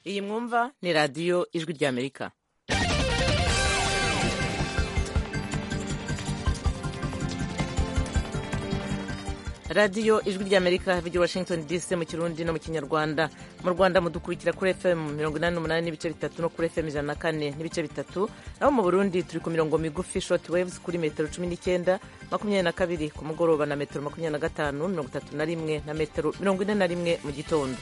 iyi mwumva ni radiyo ijwi ry'amerika radiyo ijwi ry'amerika vigi washington dc mu kirundi no mu kinyarwanda mu rwanda mudukurikira kuri fm mirongo inani n'umunani n'ibice bitatu no kuri fm ijana na kane n'ibice bitatu naho mu burundi turi ku mirongo migufi short waves kuri metero cumi n'icyenda makumyabiri na kabiri ku mugoroba na metero makumyabiri na gatanu mirongo itatu na rimwe na metero mirongo ine na rimwe mu gitondo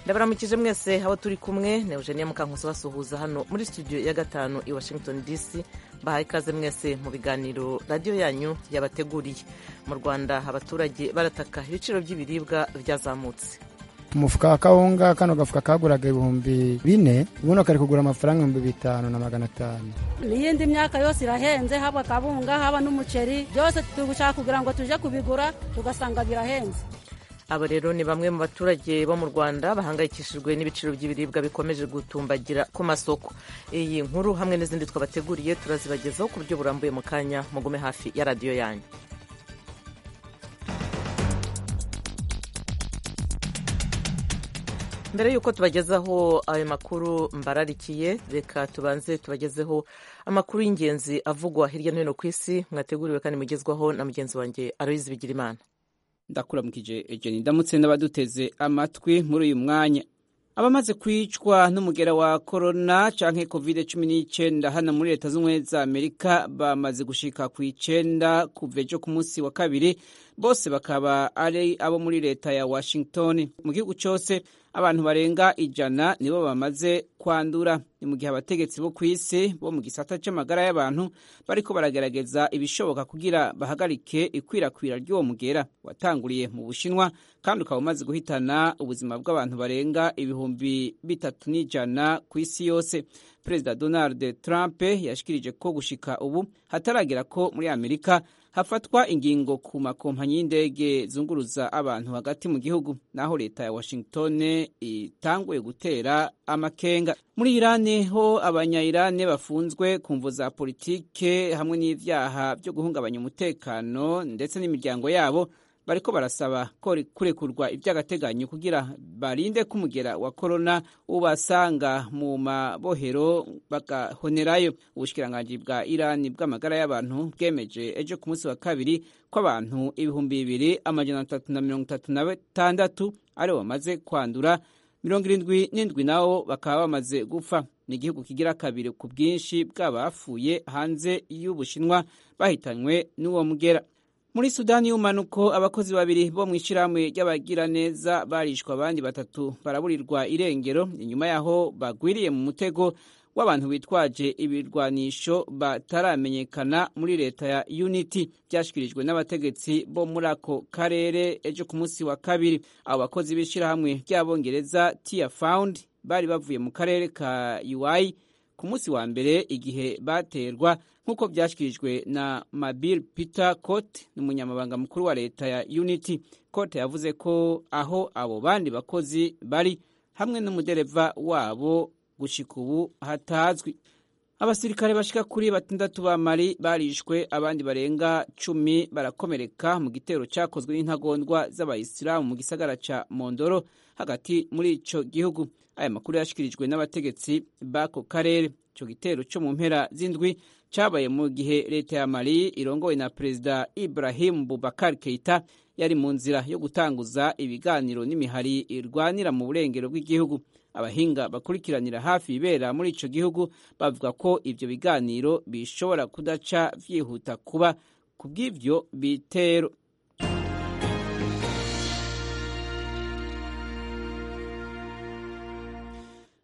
ndabaramukije mwese aho turi kumwe na eugenia mukankusi basuhuza hano muri studio ya gatanu i washington dc bahaye ikaze mwese mu biganiro radiyo yanyu yabateguriye mu rwanda abaturage barataka ibiciro by'ibiribwa byazamutse umufuka wa kawunga kano gafuka kaguraga ibihumbi bine ubuno kari kugura amafaranga ibihumbi bitanu na magana atanu n'iyindi myaka yose irahenze haba kawunga haba n'umuceri byose turi gushaka kugira ngo tujye kubigura tugasanga birahenze aba rero ni bamwe mu baturage bo mu rwanda bahangayikishijwe n'ibiciro by'ibiribwa bikomeje gutumbagira ku masoko iyi nkuru hamwe n'izindi twabateguriye turazibagezaho ku buryo burambuye mu kanya mugume hafi ya radiyo yanyu mbere y'uko tubagezaho ayo makuru mbararikiye reka tubanze tubagezeho amakuru y'ingenzi avugwa hirya no hino ku isi mwateguriwe kandi mugezwaho na mugenzi wanjye aroyizi bigirimana ndakuramukije ejeni ndamutse n'abaduteze amatwi muri uyu mwanya abamaze kwicwa n'umugera wa korona canke covid cumi n'icyenda hano muri leta z'ubumwe za amerika bamaze gushika ku icenda kuva ejo ku munsi wa kabiri bose bakaba ari abo muri leta ya washington mu gihugu cyose abantu barenga ijana nibo bamaze kwandura ni mu gihe abategetsi bo ku isi bo mu gisata cy'amagara y'abantu bariko baragerageza ibishoboka kugira bahagarike ikwirakwira ry'uwo mugera watanguriye mu bushinwa kandi ukaba umaze guhitana ubuzima bw'abantu barenga ibihumbi bitatu n'ijana ku isi yose perezida donald trump yashikirije ko gushika ubu hataragera ko muri amerika hafatwa ingingo ku makompanyi y'indege zunguruza abantu hagati mu gihugu naho leta ya washington itanguye gutera amakenga muri irani ho abanya-irani bafunzwe ku mvu za politike hamwe n'ibyaha byo guhungabanya umutekano ndetse n'imiryango yabo bariko barasaba ko kurekurwa iby'agateganyo kugira barinde ko umugera wa korona ubasanga mu mabohero bagahonerayo ubushikiranganji bwa irani bw'amagara y'abantu bwemeje ejo ku munsi wa kabiri ko abantu ibihumbi bibiri amajana atatu na mirongo itatu na batandatu aribo bamaze kwandura mirongo irindwi n'indwi nabo bakaba bamaze gupfa ni igihugu kigira kabiri ku bwinshi bw'abapfuye hanze y'ubushinwa bahitanywe n'uwo mugera muri sudani y'umanuko abakozi babiri bo mu ishyirahamwe ry'abagiraneza barishwe abandi batatu baraburirwa irengero inyuma yaho bagwiriye mu mutego w'abantu bitwaje ibirwanisho bataramenyekana muri leta ya unity byashyikirijwe n'abategetsi bo muri ako karere ejo ku munsi wa kabiri abo bakozi b'ishyirahamwe ry'abongereza tia found bari bavuye mu karere ka uy ku munsi wa mbere igihe baterwa nk'uko byashyikirijwe na mabil peter cote ni umunyamabanga mukuru wa leta ya unity cote yavuze ko aho abo bandi bakozi bari hamwe n'umudereva wabo gushyika ubu hatazwi abasirikare bashika kuri batandatu ba mali barishwe abandi barenga cumi barakomereka mu gitero cyakozwe n'intagondwa z'abayisilamu mu gisagara ca mondoro hagati muri ico gihugu aya makuru yashikirijwe n'abategetsi b'ako karere ico gitero co mu mpera z'indwi cabaye mu gihe leta ya mali irongowe na perezida ibrahim bubakar keita yari mu nzira yo gutanguza ibiganiro n'imihari irwanira mu burengero bw'igihugu abahinga bakurikiranira hafi ibibera muri ico gihugu bavuga ko ivyo biganiro bishobora kudaca vyihuta kuba kubw'ivyo bitero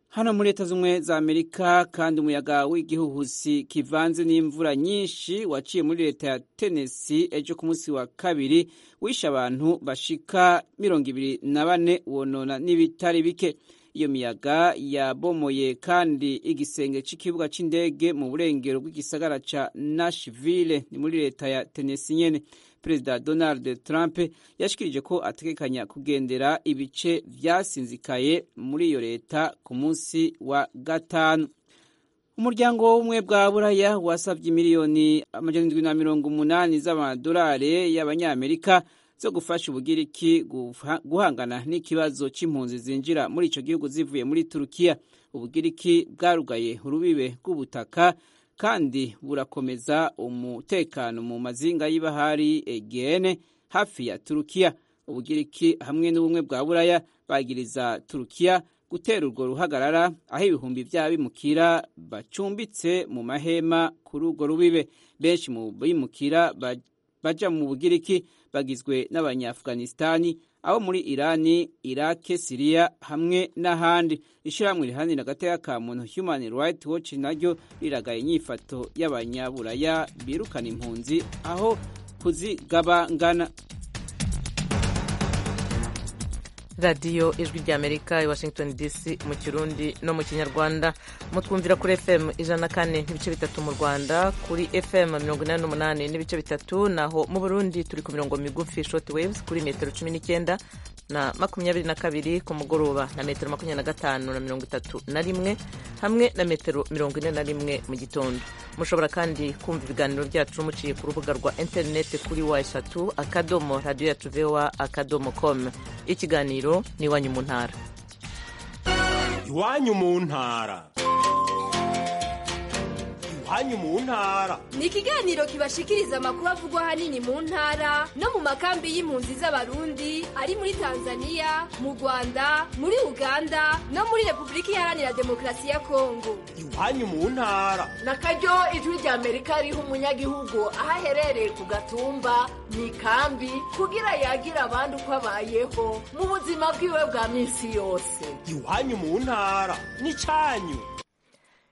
hano muri leta z'ubumwe za amerika kandi umuyaga w'igihuhusi kivanze n'imvura nyinshi waciye muri leta ya tenesi ejo ku munsi wa kabiri wishe abantu bashika mirongo ibiri na bane wonona n'ibitari bike iyo miyaga yabomoye kandi igisenge cy'ikibuga cy'indege mu burengero bw'igisagara ca nashville ni muri leta ya tenesi nyene perezida donald trump yashikirije ko ategekanya kugendera ibice vyasinzikaye muri iyo leta ku munsi wa gatanu umuryango w'ubumwe bwa buraya wasabye miliyoni amajana na mirongo umunani z'amadolari y'abanyamerika zo gufasha ubugiriki guha- guhangana n'ikibazo cy'impunzi zinjira muri icyo gihugu zivuye muri turukiya ubugiriki bwarugaye urubibe rw'ubutaka kandi burakomeza umutekano mu mazinga y'ibahari egene hafi ya turukiya ubugiriki hamwe n'ubumwe bwa buraya bagiriza turukiya gutera urwo ruhagarara aho ibihumbi by'abimukira bacumbitse mu mahema kuri urwo rubibe benshi mu bimukira ba- baja mu bugiriki bagizwe n'abanyaafganisitani abo muri irani irake siriya hamwe n'ahandi ishyirahamwe riharanira agateka ka muntu human rights watch naryo riragaye inyifato y'abanyaburaya birukana impunzi aho kuzigabangana radiyo ijwi ry'amerika i washington dc mu kirundi no mu kinyarwanda mutwumvira kuri fm ijana kane n'ibice bitatu mu rwanda kuri fm mirongo inani n'umunani n'ibice bitatu naho mu burundi turi ku mirongo migufi short waves kuri metero cumi n'icyenda na makumyabiri na kabiri ku mugoroba na metero makumyabiri na gatanu na mirongo itatu na rimwe hamwe na metero mirongo ine na rimwe mu gitondo mushobora kandi kumva ibiganiro byacu muciye ku rubuga rwa interineti kuri wa eshatu akadomo radiyo yacu vowa akadomo com ikiganiro ni iwanyu mu ntara iwanyu mu ntara iwanyu mu ntara ni ikiganiro kibashikiriza amakuru avugwa ahanini mu ntara no mu makambi y'impunzi z'abarundi ari muri tanzania mu rwanda muri uganda no muri repubulika iharanira demokarasi ya kongo iwanyu mu ntara na karyo ijwi rya amerika riha umunyagihugu aho aherereye ku gatumba mu ikambi kugira yagire abandi uko abayeho mu buzima bwiwe bwa minsi yose iwanyu mu ntara n'icyanyu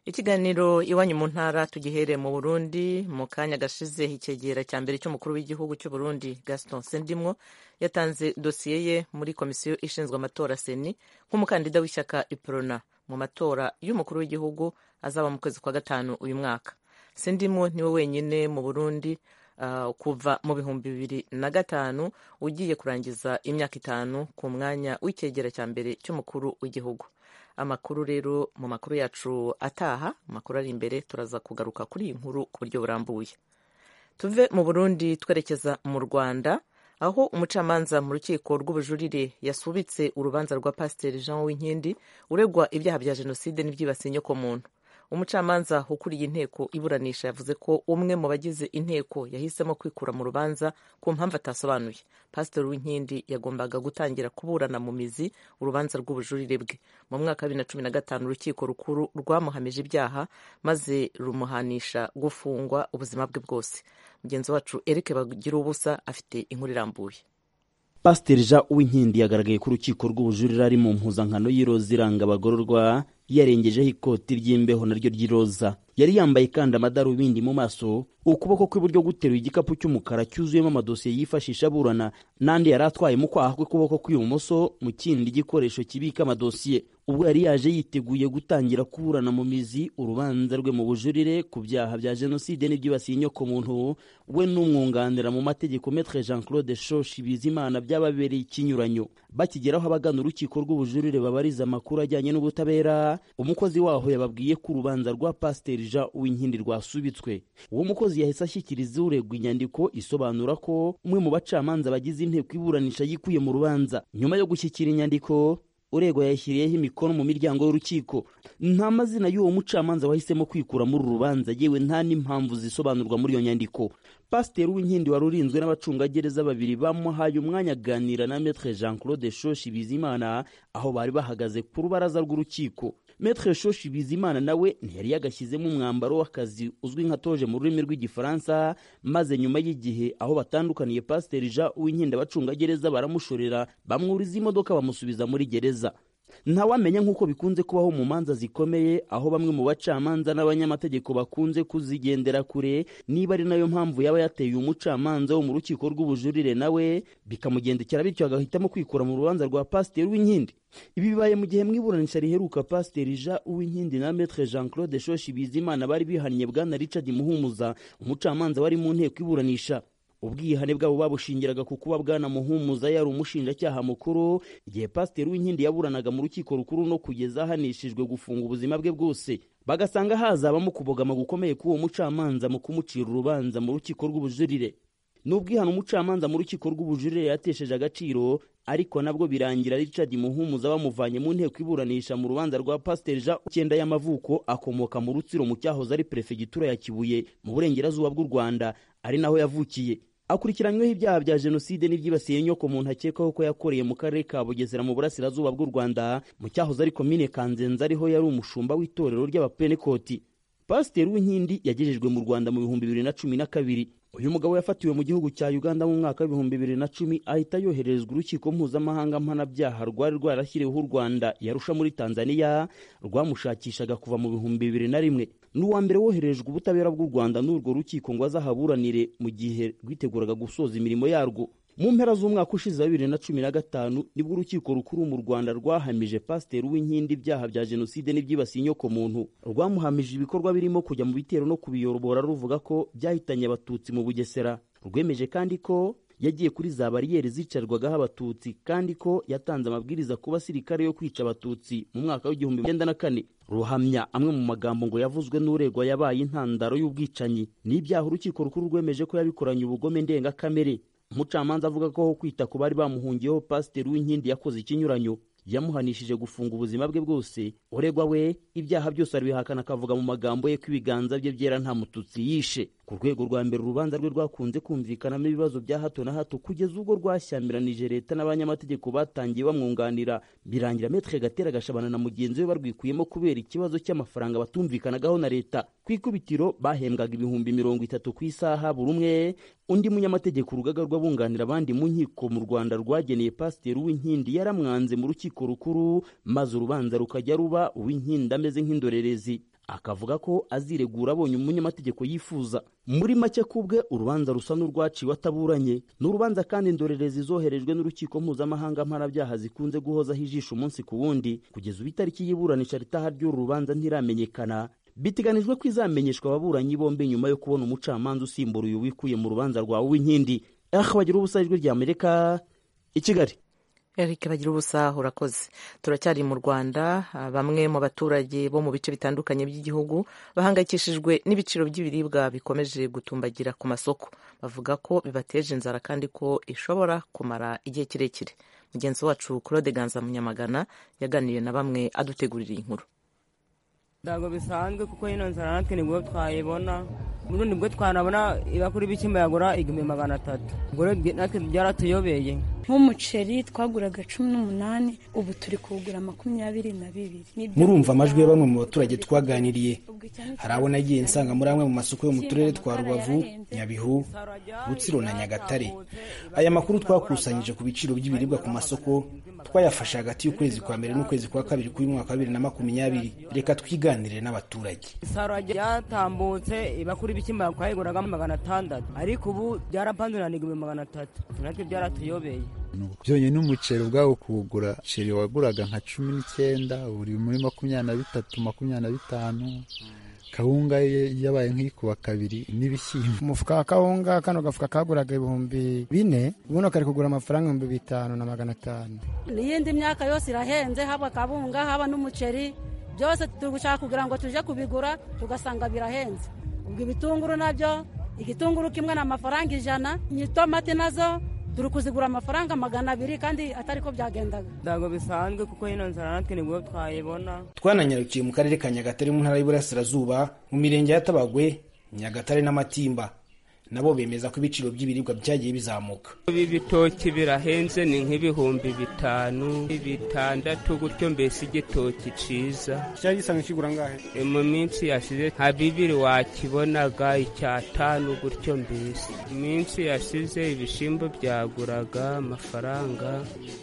ikiganiro iwanyu mu ntara tugihere mu burundi mu kanya gashize icyegera cya mbere cy'umukuru w'igihugu cy'u Burundi gaston sendimwo yatanze dosiye ye muri komisiyo ishinzwe amatora seni nk'umukandida w'ishyaka iprona mu matora y'umukuru w'igihugu azaba mu kwezi kwa gatanu uyu mwaka sendimwo niwe wenyine mu burundi ah, kuva mu bihumbi bibiri na gatanu ugiye kurangiza imyaka itanu ku mwanya w'icyegera cya mbere cy'umukuru w'igihugu amakuru rero mu makuru yacu ataha mu makuru ari imbere turaza kugaruka kuri iyi nkuru ku buryo burambuye tuve mu burundi twerekeza mu rwanda aho umucamanza mu rukiko rw'ubujurire yasubitse urubanza rwa pasiteri jean winkindi uregwa ibyaha bya jenoside n'ibyibasiye inyokomuntu umucamanza ukuriye inteko iburanisha yavuze ko umwe mu bagize inteko yahisemo kwikura mu rubanza ku mpamvu atasobanuye pasiteri w'inkindi yagombaga gutangira kuburana mu mizi urubanza rw'ubujurire bwe mu mwaka wa bibiri na cumi na gatanu urukiko rukuru rwamuhamije ibyaha maze rumuhanisha gufungwa ubuzima bwe bwose mugenzi wacu eric bagira ubusa afite inkuru irambuye pasiteri jean uwinkindi yagaragaye ko urukiko rw'ubujurire ari mu mpuzankano y'iroza iranga abagororwa yarengejeho ikoti ry'imbeho naryo ry'iroza yari yambaye kandi amadarubindi mu maso ukuboko kw'iburyo guteruye igikapu cy'umukara cyuzuyemo amadosiye yifashisha aburana n'andi yari atwaye mu kwaha kw'ukuboko kw'ibumoso mu kindi gikoresho kibika amadosiye ubwo yari yaje yiteguye gutangira kuburana mu mizi urubanza rwe mu bujurire ku byaha bya jenoside n'ibyibasiye inyokomuntu we n'umwunganira mu mategeko metre jean claude shoshi bizimana byababereye ikinyuranyo bakigeraho abagana urukiko rw'ubujurire babariza amakuru ajyanye n'ubutabera umukozi waho yababwiye ko urubanza rwa pasiteri jean uwinkindi rwasubitswe uwo mukozi yahise ashyikiriza uregwa inyandiko isobanura ko umwe mu bacamanza bagize inteko iburanisha yikuye mu rubanza nyuma yo gushyikira inyandiko uregwa yashyiriyeho imikono mu miryango y'urukiko nta mazina y'uwo mucamanza wahisemo kwikura muri uru rubanza yewe nta n'impamvu zisobanurwa muri iyo nyandiko pasiteri w'inkindi wari urinzwe n'abacungagereza babiri bamuhaye umwanya aganira na metre jean claude shoshi bizimana aho bari bahagaze ku rubaraza rw'urukiko metre shoshi bizimana nawe ntiyari yagashyizemo umwambaro w'akazi uzwi nka toje mu rurimi rw'igifaransa maze nyuma y'igihe aho batandukaniye pasiteri jean uwinkindi abacungagereza baramushorera bamwuriza imodoka bamusubiza muri gereza ntawamenya nk'uko bikunze kubaho mu manza zikomeye aho bamwe mu bacamanza n'abanyamategeko bakunze kuzigendera kure niba ari nayo mpamvu yaba yateye umucamanza wo mu rukiko rw'ubujurire nawe bikamugendekera bityo agahitamo kwikura mu rubanza rwa pasiteri w'inkindi ibi bibaye mu gihe mwiburanisha riheruka pasiteri jean uwinkindi na metre jean claude shoshi bizimana bari bihaniye bwana richard muhumuza umucamanza wari mu nteko iburanisha ubwihane bwabo babushingiraga ku kuba bwana muhumuza yari umushinjacyaha mukuru igihe pasiteri w'inkindi yaburanaga mu rukiko rukuru no kugeza ahanishijwe gufunga ubuzima bwe bwose bagasanga hazabamo kubogama gukomeye k'uwo mucamanza mu kumucira urubanza mu rukiko rw'ubujurire nubwo ihana umucamanza mu rukiko rw'ubujurire yatesheje agaciro ariko nabwo birangira Richard Muhumuza bamuvanye mu nteko iburanisha mu rubanza rwa Pasteur Jean Ukenda y'amavuko akomoka mu Rutsiro mu cyahoze ari perefegitura ya Kibuye mu burengerazuba bw'u Rwanda ari naho yavukiye akurikiranyweho ibyaha bya jenoside n'ibyibasiye nyoko muntu akekwaho ko yakoreye mu karere ka bugesera mu burasirazuba bw'u rwanda mu cyahoze ari komine kanzenze ariho yari umushumba w'itorero ry'abapenekoti pasiteri w'inkindi yagejejwe mu rwanda mu bihumbi bibiri na cumi na kabiri uyu mugabo yafatiwe mu gihugu cya uganda mu mwaka w'ibihumbi bibiri na cumi ahita yohererezwa urukiko mpuzamahanga mpanabyaha rwari rwarashyiriweho u rwanda yarusha muri tanzania rwamushakishaga kuva mu bihumbi bibiri na rimwe ni uwa mbere woherejwe ubutabera bw'u rwanda n'urwo rukiko ngo azahaburanire mu gihe rwiteguraga gusoza imirimo yarwo mu mpera z'umwaka ushize wa bibiri na cumi na gatanu nibwo urukiko rukuru mu rwanda rwahamije pasiteri w'inkindi ibyaha bya jenoside n'ibyibasiye inyokomuntu rwamuhamije ibikorwa birimo kujya mu bitero no kubiyobora ruvuga ko byahitanye abatutsi mu bugesera rwemeje kandi ko yagiye kuri za bariyeri zicarwagaho abatutsi kandi ko yatanze amabwiriza ku basirikare yo kwica abatutsi mu mwaka w'igihumbi icyenda na kane ruhamya amwe mu magambo ngo yavuzwe n'uregwa yabaye intandaro y'ubwicanyi n'ibyaha urukiko rukuru rwemeje ko yabikoranye ubugome ndengakamere umucamanza avuga ko aho kwita ku bari bamuhungiyeho pasiteri w'inkindi yakoze ikinyuranyo yamuhanishije gufunga ubuzima bwe bwose uregwa we ibyaha byose arabihakana akavuga mu magambo ye ko ibiganza bye byera nta mututsi yishe ku rwego rwa mbere urubanza rwe rwakunze kumvikanamo ibibazo bya hato na hato kugeza ubwo rwashyamiranyije leta n'abanyamategeko batangiye bamwunganira birangira metre gatera gashabana na mugenzi we barwikuyemo kubera ikibazo cy'amafaranga batumvikanagaho na leta ku ikubitiro bahembwaga ibihumbi mirongo itatu ku isaha buri umwe undi munyamategeko urugaga rw'abunganira abandi mu nkiko mu rwanda rwageneye pasiteri w'inkindi yaramwanze mu rukiko rukuru maze urubanza rukajya ruba uw'inkindi ameze nk'indorerezi akavuga ko aziregura abonye umunyamategeko yifuza muri make kubwe urubanza rusa n'urwaciwe ataburanye ni urubanza kandi indorerezi zoherejwe n'urukiko mpuzamahanga mpanabyaha zikunze guhozaho ijisho umunsi ku wundi kugeza ubu itariki y'iburanisha ritaha ry'uru rubanza ntiramenyekana biteganijwe ko izamenyeshwa ababuranyi bombi nyuma yo kubona umucamanza usimbura uyu wikuye mu rubanza rwawe w'inkindi aha bagira ubusa ijwi rya amerika i kigali Eric bagira ubusa urakoze turacyari mu Rwanda bamwe mu baturage bo mu bice bitandukanye by'igihugu bahangayikishijwe n'ibiciro by'ibiribwa bikomeje gutumbagira ku masoko bavuga ko bibateje inzara kandi ko ishobora kumara igihe kirekire mugenzi wacu Claude Ganza Munyamagana yaganiriye na bamwe adutegurira iyi nkuru ntabwo bisanzwe kuko ino nzara natwe nibwo twayibona ubundi nibwo twanabona iba kuri bikimba yagura igihumbi magana atatu ubwo rero natwe byaratuyobeye nk'umuceri twaguraga cumi n'umunani ubu turi kuwugura makumyabiri na bibiri Nibyo- murumva amajwi ya bamwe mu baturage twaganiriye hari abo nagiye nsanga muri amwe mu masoko yo mu turere twa rubavu nyabihu rutsiro na nyagatare aya makuru twakusanyije ku biciro by'ibiribwa ku masoko twayafashe hagati y'ukwezi kwa mbere n'ukwezi kwa kabiri kuri mwaka wa bibiri na makumyabiri reka twiganirire n'abaturage isaro ryatambutse iba kuri bikimba twayiguragamo magana atandatu ariko ubu byarapanzirana igihumbi magana atatu natwe byaratuyobeye byonye n'umuceri ubwawo kuwugura umuceri waguraga nka cumi n'icyenda uri muri makumyabiri na bitatu makumyabiri na bitanu kawunga ye yabaye nk'ikuba kabiri n'ibishyimbo umufuka wa kawunga kano gafuka kaguraga ibihumbi bine ubuno kari kugura amafaranga ibihumbi bitanu na magana atanu n'iyindi myaka yose irahenze haba akabunga haba n'umuceri byose dushaka kugira ngo tujye kubigura tugasanga birahenze ubwo ibitunguru nabyo igitunguru kimwe ni amafaranga ijana n'itomati nazo turi kuzigura amafaranga magana abiri kandi atari ko byagendaga ntabwo bisanzwe kuko ino nzara natwe nibwo twayibona twananyarukiye mu karere ka nyagatare mu ntara y'uburasirazuba mu mirenge ya tabagwe nyagatare n'amatimba nabo bemeza ko ibiciro by'ibiribwa byagiye bizamuka ibitoki birahenze ni nk'ibihumbi bitanu bitandatu gutyo mbese igitoki ciza cyari gisanzwe kigura angahe E, mu minsi yashize nta bibiri wakibonaga icyatanu gutyo mbese mu minsi yashize ibishimbo byaguraga amafaranga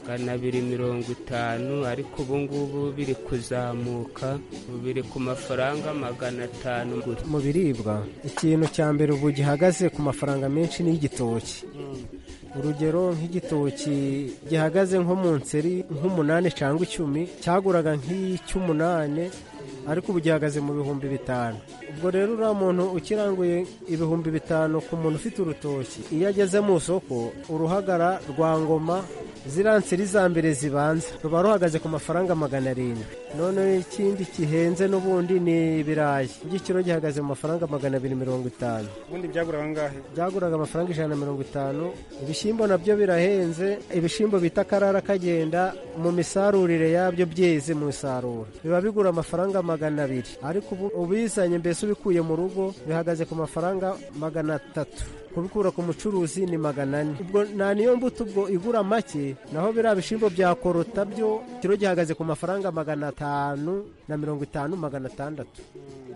gana abiri mirongo itanu ariko ubu ngubu biri kuzamuka ubu biri ku mafaranga magana atanu gutyo mu biribwa ikintu cya mbere ubu gihagaze ku mafaranga menshi ni igitoki urugero nk'igitoki gihagaze nko mu nseri nk'umunani cyangwa icumi cyaguraga nk'icy'umunani ariko ubu gihagaze mu bihumbi bitanu ubwo rero uriya muntu ukiranguye ibihumbi bitanu ku muntu ufite urutoki iyo ageze mu isoko uruhagara rwa ngoma ziriya nseri za mbere zibanza ruba ruhagaze ku mafaranga magana arindwi noneho ikindi kihenze n'ubundi ni ibirayi igiciro gihagaze mu mafaranga magana abiri mirongo itanu ubundi byaguraga angahe byaguraga amafaranga ijana na mirongo itanu ibishyimbo nabyo birahenze ibishyimbo bita akarara kagenda mu misarurire yabyo byeze mu isarura biba bigura amafaranga magana abiri ariko ubu ubizanye mbese ubikuye mu rugo bihagaze ku mafaranga magana atatu kubikura ku mucuruzi ni magana ane ubwo nta niyo mbuto ubwo igura make naho biriya bishyimbo bya korota byo kiro gihagaze ku mafaranga magana atanu na mirongo itanu magana atandatu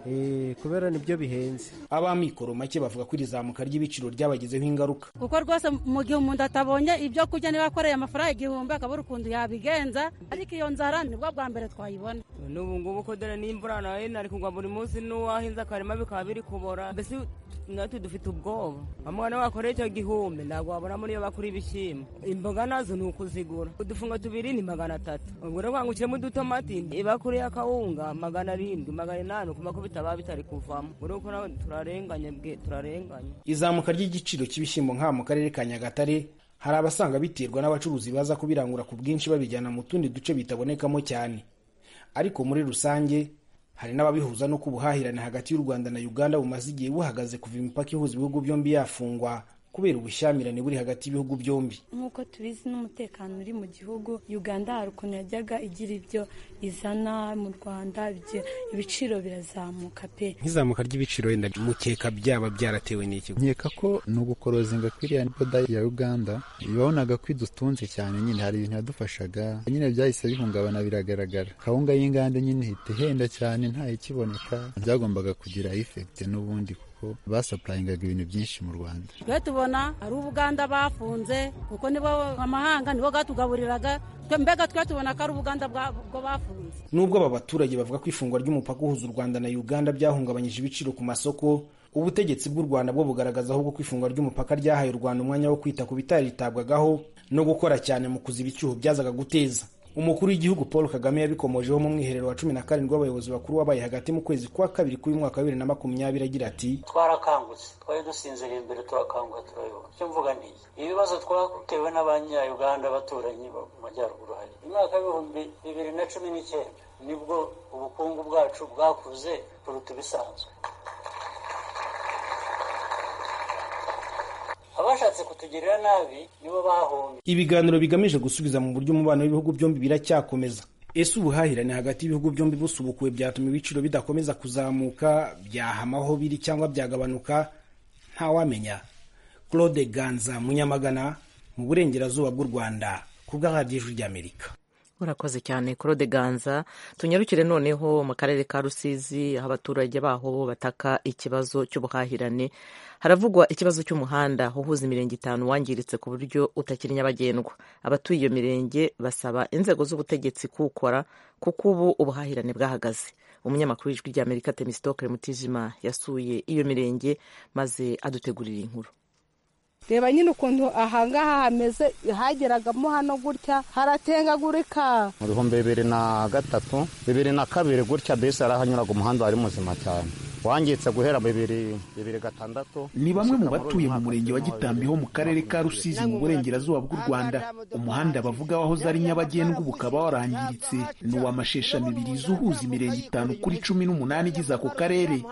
Eh, kubera nibyo bihenze ab'amikoro make bavuga ko iri zamuka ry'ibiciro ryabagizeho ingaruka kuko rwose mu gihe umuntu atabonye ibyo kurya niba akoreye amafaranga igihumbi akabura ukuntu yabigenza ariko iyo nzara nibwo bwa mbere twayibona n'ubu ngubu ko dore n'imvura nayo nari kugwa buri munsi n'uwahinze akarima bikaba biri kubora mbese natwe dufite ubwoba amwana wakora icyo gihumbi ntabwo wabona muri iyo bakora ibishyimbo imboga nazo ni ukuzigura udufunga tubiri ni magana atatu ubwo rero ngo ushyiremo udutomati ibakuri y'akawunga magana arindwi magana inani ku makubita bitaba bitari kuvamo muri uko nawe turarenganye bwe turarenganye izamuka ry'igiciro cy'ibishyimbo nka mu karere ka nyagatare hari abasanga biterwa n'abacuruzi baza kubirangura ku bwinshi babijyana mu tundi duce bitabonekamo cyane ariko muri rusange hari n'ababihuza n'uko ubuhahirane hagati y'u rwanda na uganda bumaze igihe buhagaze kuva imipaka ihuza ibihugu byombi yafungwa kubera ubushyamirane buri hagati y'ibihugu byombi nk'uko tubizi n'umutekano uri mu gihugu uganda hari ukuntu yajyaga igira ibyo izana mu rwanda ibyo- ibiciro birazamuka pe nk'izamuka ry'ibiciro wenda mukeka byaba byaratewe n'iki nkeka ko ni ugukorozinga kw'iriya boda ya uganda babonaga ko idutunze cyane nyine hari ibintu yadufashaga nyine byahise bihungabana biragaragara kawunga y'inganda nyine ihita ihenda cyane nta ikiboneka byagombaga kugira efekite n'ubundi kuko basapurayingaga ibintu byinshi mu rwanda twe tubona ari ubuganda bafunze kuko nibo amahanga nibo bwatugaburiraga twe mbega twe tubona ko ari ubuganda bwa- bwo bafunze nubwo aba baturage bavuga ko ifungwa ry'umupaka uhuza u rwanda na uganda byahungabanyije ibiciro ku masoko ubutegetsi bw'u rwanda bwo bugaragaza ahubwo ko ifungwa ry'umupaka ryahaye u rwanda umwanya wo kwita ku bitaritabwagaho no gukora cyane mu kuziba icyuho byazaga guteza umukuru w'igihugu paul kagame yabikomojeho mu mwiherero wa cumi na karindwi w'abayobozi bakuru wabaye hagati mu kwezi kwa kabiri k'uyu mwaka wa bibiri na makumyabiri agira ati twarakangutse twari dusinziriye imbere turakanguka turayoba icyo mvuga ni iki ibibazo twatewe n'abanyayuganda abaturanyi bo mu majyaruguru hari imyaka y'ibihumbi bibiri na cumi n'icyenda nibwo ubukungu bwacu bwakuze kuruta ibisanzwe abashatse kutugirira nabi nibo bahombye ibiganiro bigamije gusubiza mu buryo umubano w'ibihugu byombi biracyakomeza ese ubuhahirane hagati y'ibihugu byombi busubukuwe byatuma ibiciro bidakomeza kuzamuka byahama aho biri cyangwa byagabanuka ntawamenya claude ganza munyamagana mu burengerazuba bw'u rwanda ku bw'aharyo ijwi ry'amerika urakoze cyane claude ganza tunyarukire noneho mu karere ka rusizi aho abaturage baho bataka ikibazo cy'ubuhahirane haravugwa ikibazo cy'umuhanda uhuza imirenge itanu wangiritse ku buryo utakiri nyabagendwa abatuye iyo mirenge basaba inzego z'ubutegetsi kuwukora kuko ubu ubuhahirane bwahagaze umunyamakuru w'ijwi ry'amerika temisitokere mutijima yasuye iyo mirenge maze adutegurira inkuru reba nyine ukuntu ahangaha hameze hageragamo hano gutya haratengagurika mu bihumbi bibiri na gatatu bibiri na kabiri gutya bisi yarahanyuraga umuhanda wari muzima cyane wangitse guhera bibiri bibiri gatandatu ni bamwe mu batuye mu murenge wa gitambi ho mu karere ka rusizi mu burengerazuba bw'u rwanda umuhanda bavuga wahoze ari nyabagendwa ubu ukaba warangiritse ni uw'amasheshamibiri zuhuza imirenge itanu kuri cumi n'umunani igize ako karere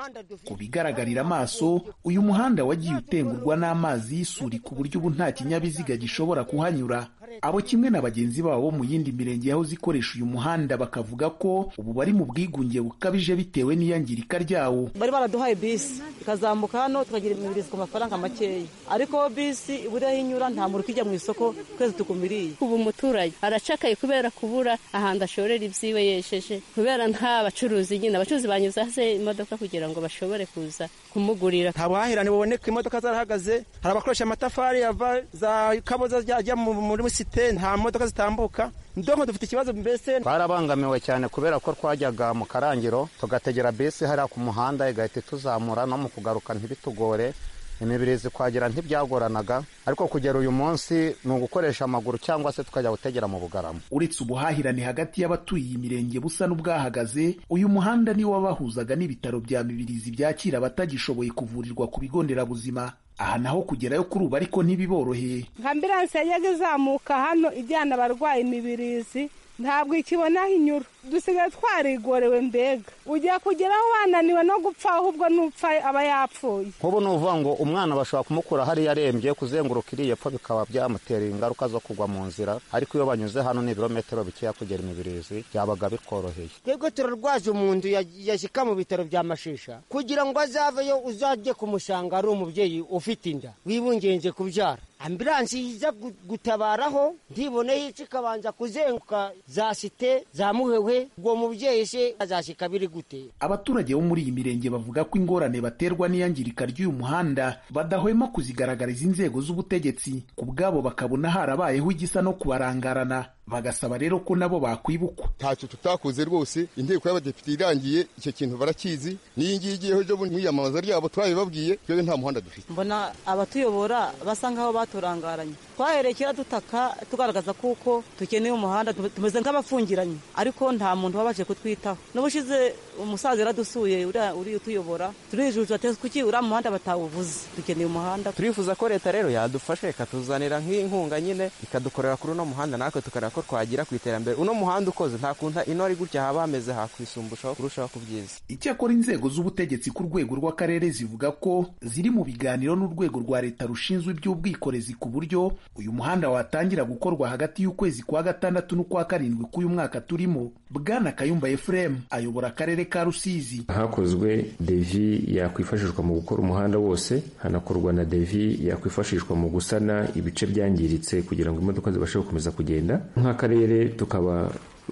ku bigaragarira amaso uyu muhanda wagiye utengurwa n'amazi y'isuri ku buryo ubu nta kinyabiziga gishobora kuhanyura abo kimwe na bagenzi babo bo mu yindi mirenge yahoze ikoresha uyu muhanda bakavuga ko ubu bari mu bwigunge bukabije bitewe n'iyangirika ryawo bari baraduhaye bisi ikazamuka hano tukagira imibirizi ku mafaranga makeya ariko bisi iburiya inyura nta muntu ukijya mu isoko twese tukumiriye ubu umuturage aracakaye kubera kubura ahantu ashorera ibyiwe yesheje kubera nta bacuruzi nyine abacuruzi banyuza hasi imodoka kugira ngo bashobore kuza kumugurira nta buhahirane buboneka imodoka zarahagaze hari abakoresha amatafari ava za kaboza ajya mu- muri site nta modoka zitambuka ndonko dufite ikibazo mbese twarabangamiwe cyane kubera ko twajyaga mu karangiro tugategera bisi hariya ku muhanda igahita ituzamura no mu kugaruka ntibitugore imibirizi kwagera ntibyagoranaga ariko kugera uyu munsi ni ugukoresha amaguru cyangwa se tukajya gutegera mu bugarama uretse ubuhahirane hagati y'abatuye iyi mirenge busa n'ubwahagaze uyu muhanda ni wabahuzaga n'ibitaro bya mibirizi byakira abatagishoboye kuvurirwa ku bigo nderabuzima aha naho kugerayo kuri ubu ariko ntibiboroheye nka ambiranse yajyaga izamuka hano ijyana abarwayi imibirizi ntabwo ikibonaho inyura dusigaye twarigorewe mbega ujya kugeraho wananiwe no gupfa ahubwo n'upfa aba yapfuye nk'ubu ni uvuga ngo umwana bashobora kumukura hariya arembye kuzenguruka iriya epfo bikaba byamutera ingaruka zo kugwa mu nzira ariko iyo banyuze hano ni ibirometero bikeya kugera imibirizi byabaga bitworoheye twebwe turarwaza umuntu yashyika mu bitaro bya mashisha kugira ngo azaveyo uzajye kumusanga ari umubyeyi ufite inda wibungenze kubyara ambiransi iza gu- gutabaraho ntiboneye ica ikabanza kuzenguka za site za muhewe ubwo mubyeyi se azashyika biri gute abaturage bo muri iyi mirenge bavuga ko ingorane baterwa n'iyangirika ry'uyu muhanda badahwema kuzigaragariza inzego z'ubutegetsi ku bwabo bakabona harabayeho igisa no kubarangarana bagasaba rero ko nabo bakwibukwa ntacyo tutakoze rwose inteko y'abadepite irangiye icyo kintu barakizi n'iyi ngiyi igiyeho ejo bundi mu iyamamaza ryabo twabibabwiye twebwe nta muhanda dufite mbona abatuyobora basa nk'aho baturangaranye twahereye kera dutaka tugaragaza kuko dukeneye umuhanda tume- tumeze nk'abafungiranye ariko nta muntu wabaje kutwitaho n'ubushize umusaza yaradusuye uriya uriya utuyobora turijuju ati kuki uriya muhanda batawuvuze dukeneye umuhanda turifuza ko leta rero yadufasha ikatuzanira nk'inkunga nyine ikadukorera kuri uno muhanda natwe tukareba ko twagira ku iterambere uno muhanda ukoze nta kuntu inori gutya haba hameze hakwisumbushaho kurushaho ku byiza icyakora inzego z'ubutegetsi ku rwego rw'akarere zivuga ko ziri mu biganiro n'urwego rwa leta rushinzwe iby'ubwikorezi ku buryo uyu muhanda watangira gukorwa hagati y'ukwezi kwa gatandatu n'ukwa karindwi k'uyu mwaka turimo bwana kayumba efuremu ayobora akarere ka rusizi hakozwe devi yakwifashishwa mu gukora umuhanda wose hanakorwa na devi yakwifashishwa mu gusana ibice byangiritse kugira ngo imodoka zibashe gukomeza kugenda nk'akarere tukaba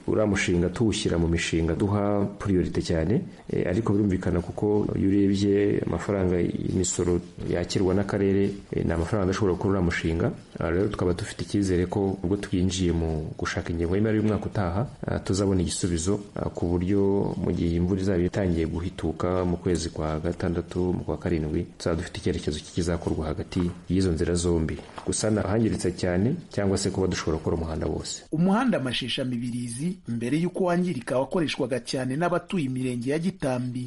uriya mushinga tuwushyira mu mishinga duha puriyorite cyane Eh, ariko birumvikana kuko iyo urebye amafaranga y'imisoro yakirwa n'akarere eh, ni amafaranga adashobora gukora uriya mushinga Aha rero tukaba dufite icyizere ko ubwo twinjiye mu gushaka ingengo y'imari y'umwaka utaha ah, tuzabona igisubizo ah, ku buryo mu gihe imvura izaba itangiye guhituka mu kwezi kwa gatandatu mu kwa karindwi tuzaba dufite icyerekezo kizakorwa hagati y'izo nzira zombi gusana ahangiritse cyane cyangwa se kuba dushobora gukora umuhanda wose umuhanda mashesha mibirizi mbere y'uko wangirika wakoreshwaga cyane n'abatuye imirenge ya gitambi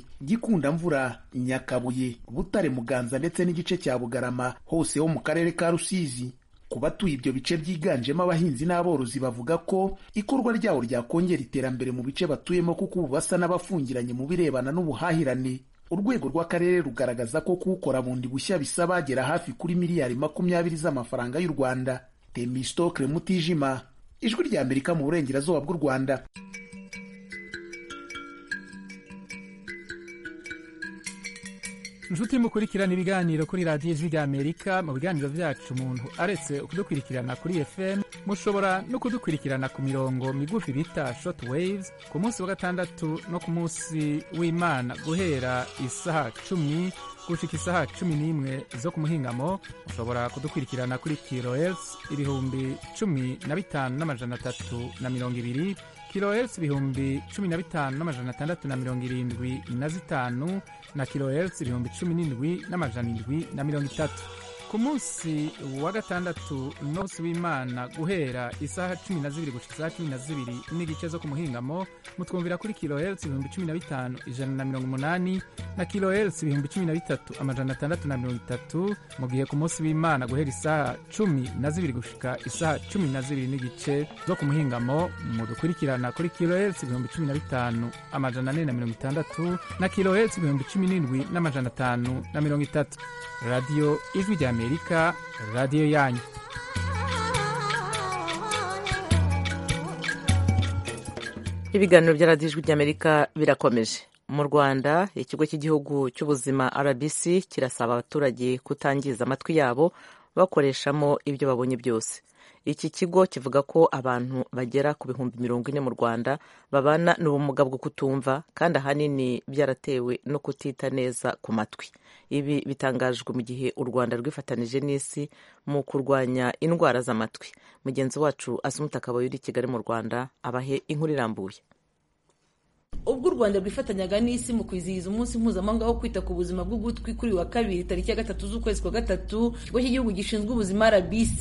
gikundamvura nyakabuye butare muganza ndetse n'igice cya bugarama hose ho mu karere ka rusizi ku batuye ibyo bice byiganjemo abahinzi n'aborozi bavuga ko ikorwa ryawo ryakongera iterambere mu bice batuyemo kuko ubu basa n'abafungiranye mu birebana n'ubuhahirane urwego rw'akarere rugaragaza ko kuwukora bundi bushya bisaba agera hafi kuri miliyari makumyabiri z'amafaranga y'u rwanda temistokle mutijima ijwi rya amerika mu burengerazuba bw'u rwanda inshuti mukurikirana ibiganiro kuri radiyo ijwi ry'amerika mu biganiro byacu umuntu aretse kudukurikirana kuri fm mushobora no kudukurikirana ku mirongo migufi bita short waves ku munsi wa gatandatu no ku munsi w'imana guhera isaha cumi gushika isaha cumi n'imwe zo ku muhingamo mushobora kudukurikirana kuri kilohertz ibihumbi cumi na bitanu n'amajana atatu na mirongo ibiri kilohertz ibihumbi cumi na bitanu n'amajana atandatu na mirongo irindwi na zitanu na kilohertz ibihumbi cumi n'indwi n'amajana indwi na mirongo itatu ku munsi wa gatandatu n'umunsi w'imana guhera isaha cumi na zibiri gushika isaha cumi na zibiri n'igice zo ku muhingamo mutwumvira kuri kilohertz ibihumbi cumi na bitanu ijana na mirongo umunani na kilohertz ibihumbi cumi na bitatu amajana atandatu na mirongo itatu mu gihe ku munsi w'imana guhera isaha cumi na zibiri gushika isaha cumi na zibiri n'igice zo ku muhingamo mudukurikirana kuri kilohertz ibihumbi cumi na bitanu amajana ane na mirongo itandatu na kilohertz ibihumbi cumi n'indwi n'amajana atanu na mirongo itatu radiyo ijwi ry'amerika radiyo yanyu ibiganiro bya radiyo ijwi ry'amerika birakomeje mu rwanda ikigo cy'igihugu cy'ubuzima rbc kirasaba abaturage kutangiza amatwi yabo bakoreshamo ibyo babonye byose iki kigo kivuga ko abantu bagera ku bihumbi mirongo ine mu rwanda babana n'ubumuga bwo kutumva kandi ahanini byaratewe no kutita neza ku matwi ibi bitangajwe mu gihe u rwanda rwifatanije n'isi mu kurwanya indwara z'amatwi mugenzi wacu asumutakabaye uri i kigali mu rwanda abahe inkuru irambuye ubwo u u rwanda rwifatanyaga n'isi mu kwizihiza umunsi mpuzamahanga wo kwita ku buzima bw'ugutwi kuri wa kabiri tariki ya gatatu z'ukwezi kwa gatatu ikigo cy'igihugu gishinzwe ubuzima rbc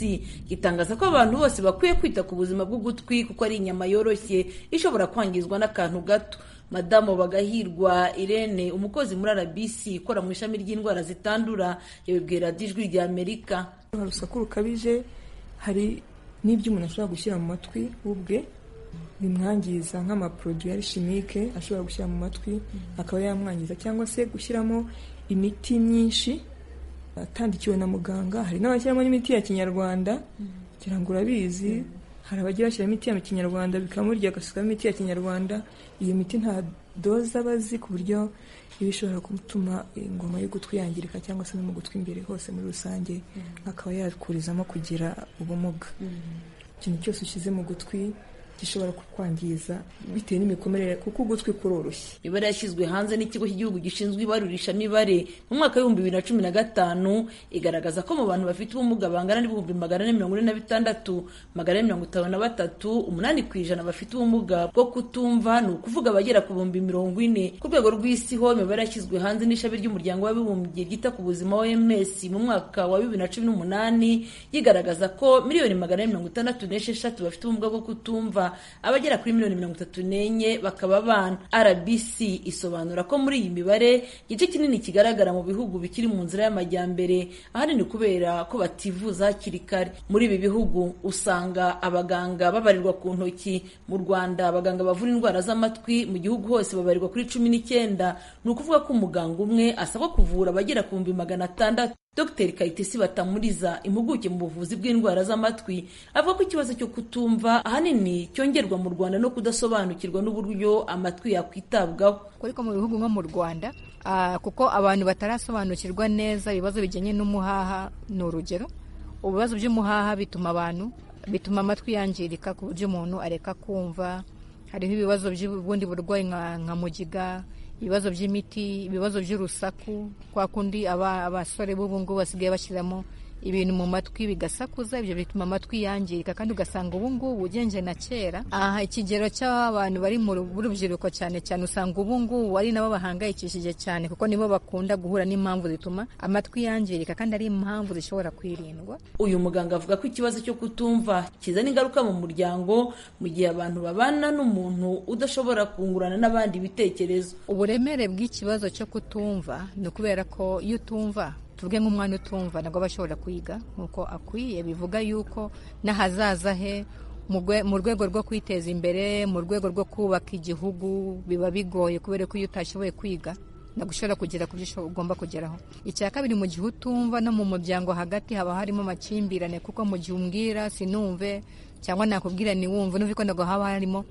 gitangaza ko abantu bose bakwiye kwita ku buzima bw'ugutwi kuko ari inyama yoroshye ishobora kwangizwa n'akantu gato madamu bagahirwa irene umukozi muri rbc ikora mu ishami ry'indwara zitandura yabibwira ijwi rya amerika hari urusaku rukabije hari n'ibyo umuntu ashobora gushyira mu matwi ubwe bimwangiza nk'amaporoduwi ya shimike ashobora gushyira mu matwi akaba yamwangiza cyangwa se gushyiramo imiti myinshi atandikiwe na muganga hari n'abashyiramo n'imiti ya kinyarwanda kugira ngo urabizi hari abagira bashyira imiti ya kinyarwanda bikamurya agasukamo imiti ya kinyarwanda iyo miti nta doze aba azi ku buryo iba ishobora gutuma ingoma y'ugutwi yangirika cyangwa se no mu gutwi imbere hose muri rusange akaba yakurizamo kugira ubumuga ikintu cyose ushyize mu gutwi gishobora kukwangiza bitewe n'imikomerere kuko ugutwi kuroroshye imibare yashyizwe hanze n'ikigo cy'igihugu gishinzwe ibarurishamibare mu mwaka w'ibihumbi bibiri na cumi na gatanu igaragaza ko mu bantu bafite ubumuga bangana n'ibihumbi magana ane mirongo ine na bitandatu magana ane mirongo itanu na batatu umunani ku ijana bafite ubumuga bwo kutumva ni ukuvuga abagera ku bihumbi mirongo ine ku rwego rw'isi ho imibare yashyizwe hanze n'ishami ry'umuryango w'abibumbye ryita ku buzima oms mu mwaka wa bibiri na cumi n'umunani yigaragaza ko miliyoni magana ane mirongo itandatu n'esheshatu bafite ubumuga bwo kutumva abagera kuri miliyoni mirongo itatu n'enye bakaba abana rbc isobanura ko muri iyi mibare igice kinini kigaragara mu bihugu bikiri mu nzira y'amajyambere ahanini kubera ko bativuza hakiri kare muri ibi bihugu usanga abaganga babarirwa ku ntoki mu rwanda abaganga bavura indwara z'amatwi mu gihugu hose babarirwa kuri cumi n'icyenda ni ukuvuga ko umuganga umwe asabwa kuvura abagera ku bihumbi magana atandatu Dr Kayitesi Batamuriza impuguke mu buvuzi bw'indwara z'amatwi avuga ko ikibazo cyo kutumva ahanini cyongerwa mu Rwanda no kudasobanukirwa n'uburyo amatwi yakwitabwaho ariko mu bihugu nko mu Rwanda uh, kuko abantu batarasobanukirwa neza ibibazo bijyanye n'umuhaha ni urugero ibibazo by'umuhaha bituma abantu bituma amatwi yangirika ku buryo umuntu areka kumva hariho ibibazo by'ubundi burwayi nka, nka mugiga ibibazo by'imiti ibibazo by'urusaku kwa kundi abasore b'ubu ngubu basigaye bashyiramo ibintu mu matwi bigasakuza ibyo bituma amatwi yangirika kandi ugasanga ubu ngubu ugenje na kera aha ikigero cy'abantu bari mu rubyiruko cyane cyane usanga ubu ngubu ari nabo bahangayikishije cyane kuko nibo bakunda guhura n'impamvu zituma amatwi yangirika kandi ari impamvu zishobora kwirindwa uyu muganga avuga ko ikibazo cyo kutumva kizana ingaruka mu muryango mu gihe abantu babana n'umuntu udashobora kungurana n'abandi ibitekerezo uburemere bw'ikibazo cyo kutumva ni ukubera ko iyo utumva tuvuge nk'umwana utumva nabwo aba ashobora kwiga nk'uko akwiye bivuga yuko n'ahazaza he mu rwego rwo kwiteza imbere mu rwego rwo kubaka igihugu biba bigoye kubera ko iyo utashoboye kwiga ntabwo ushobora kugera ku byo ugomba kugeraho icya kabiri mu gihe utumva no mu muryango hagati haba harimo amakimbirane kuko mu gihe umbwira sinumve cyangwa nakubwira niwumve n'uvi ko ntabwo haba harimo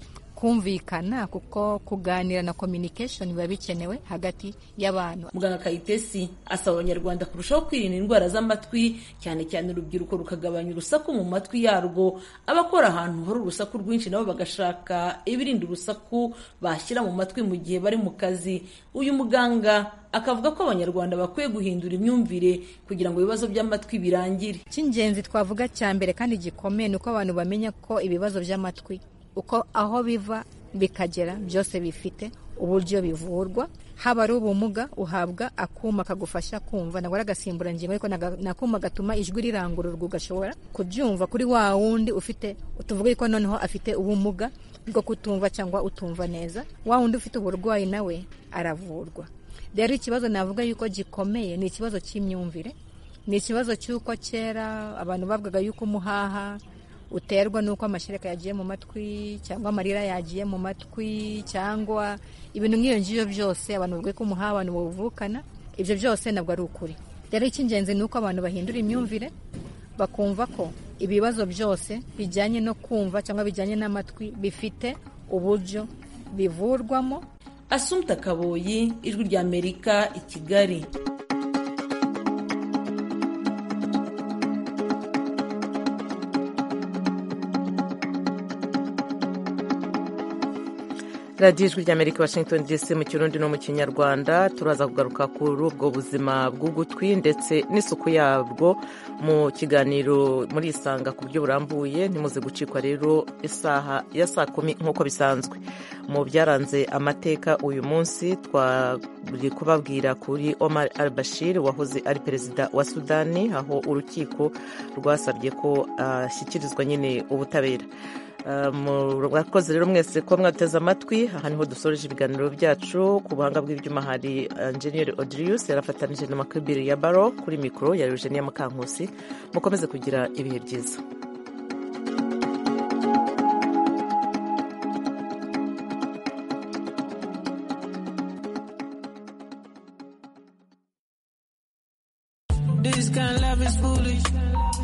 kumvikana kuko kuganira na communication biba bikenewe hagati y'abantu muganga kayitesi asaba abanyarwanda kurushaho kwirinda indwara z'amatwi cyane cyane urubyiruko rukagabanya urusaku mu matwi yarwo abakora ahantu hari urusaku rwinshi nabo bagashaka ibirinda urusaku bashyira mu matwi mu gihe bari mu kazi uyu muganga akavuga ko abanyarwanda bakwiye guhindura imyumvire kugira ngo ibibazo by'amatwi birangire icy'ingenzi twavuga cya mbere kandi gikomeye ni uko abantu bamenya ko ibibazo by'amatwi uko aho biva bikagera byose bifite uburyo bivurwa haba ari ubumuga uhabwa akuma kagufasha kumva nabwo ari agasimburangingo ariko ni akuma gatuma ijwi rirangururwa ugashobora kubyumva kuri wa wundi ufite tuvuge ko noneho afite ubumuga bwo kutumva cyangwa utumva neza wa wundi ufite uburwayi nawe aravurwa rero ikibazo navuga yuko gikomeye ni ikibazo cy'imyumvire ni ikibazo cy'uko kera abantu bavugaga yuko umuhaha uterwa n'uko amashereka yagiye mu matwi cyangwa amarira yagiye mu matwi cyangwa ibintu nk'iyo ngiyo byose abantu bavuga ko umuha abantu bawuvukana ibyo byose ntabwo ari ukuri rero icy'ingenzi ni uko abantu bahindura imyumvire bakumva ko ibibazo byose bijyanye no kumva cyangwa bijyanye n'amatwi bifite uburyo bivurwamo asumta kaboyi ijwi ry'amerika i kigali radiyo ijwi ry'amerika washington dc mu kirundi no mu kinyarwanda turaza kugaruka kuri ubwo buzima bw'ugutwi ndetse n'isuku yabwo mu kiganiro muri isanga ku buryo burambuye ntimuze gucikwa rero isaha ya saa kumi nk'uko bisanzwe mu byaranze amateka uyu munsi twari kubabwira kuri omar al bashir wahoze ari perezida wa sudani aho urukiko rwasabye ko ashyikirizwa nyine ubutabera murakoze rero mwese kuba mwateze amatwi aha niho dusoreje ibiganiro byacu ku buhanga bw'ibyuma hari enjeniyeri odirius yarafatanyije na makibiri ya baro kuri mikoro ya eugenia mukankusi mukomeze kugira ibihe byiza This kind of love is foolish.